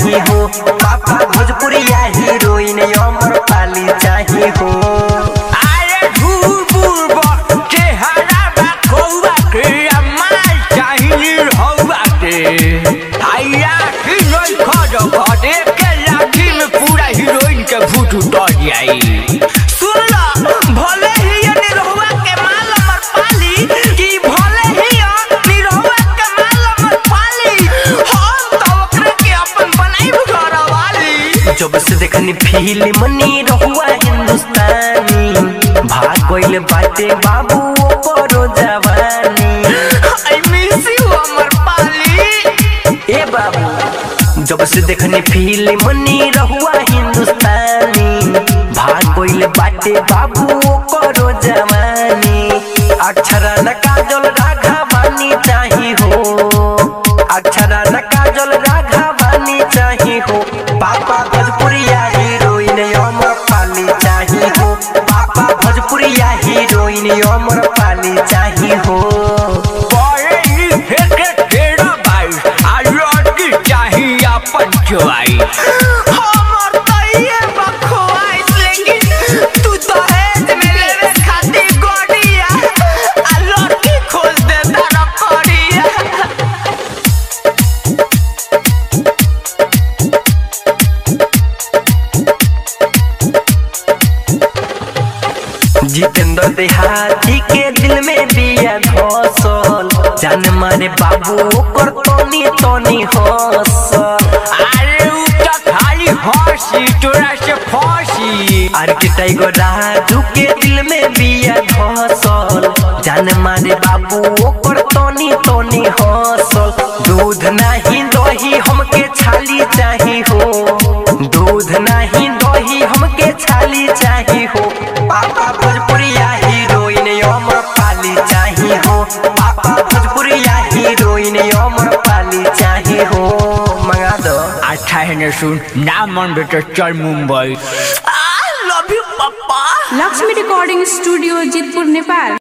चाही हो पापा भोजपुरिया हीरोइन अमर पाली चाही हो अरे धूप चेहरा बा कौआ के अम्मा चाहिए हौआ के आइया की नहीं खज खदे के लाठी में पूरा हीरोइन के भूत उतर जाई सुन लो भले ही ये निरहुआ के माल अमर पाली कि भले ही ये निरहुआ के माल अमर पाली हम तो ओकरे के अपन बनाई घर वाली जब से देखनी फिल्म नी रहुआ हिंदुस्तानी भाग गइल बाटे बाबू ओकरो जवानी आई मिस यू अमर पाली ए बाबू जब से देखनी फिल्म नी रहुआ हिंदुस्तानी भाग गइल बाटे बाबू ओकरो जवानी अक्षरा न काजल राघा बानी चाही हो अक्षरा न काजल राघा बानी चाही हो पापा भोजपुरिया हीरोइन अमर पाली चाही हो पापा भोजपुरिया हीरोइन अमर पाली चाही हो बड़े लिखे के तेरा बाई आ लड़की चाहिए अपन चुआई हमर तो ये बखवाइस लेकिन तू तो हेज में लेवे खातिर गोड़िया आ लड़की खोल दे तारा करिया जितेंद्र देहाती के दिल में दिया धसल जान मारे बाबू ओकर तनी तनी हसल अरे उ तो खाली हंसी तोरा से फंसी आर के टाइगर राजू के दिल में बिया धसल जान मारे बाबू ओकर तनी तनी हसल दूध नहीं दही हमके छाली चाही हो दूध नहीं दही हमके छाली चाही हो पापा भोजपुरिया हीरोइन अमर पाली चाही हो पापा भोजपुरिया हीरोइन अमर पाली चाही हो मंगा दो अच्छा है न सुन ना मन बेटा चल मुंबई आई love you papa Lakshmi recording studio Jitpur Nepal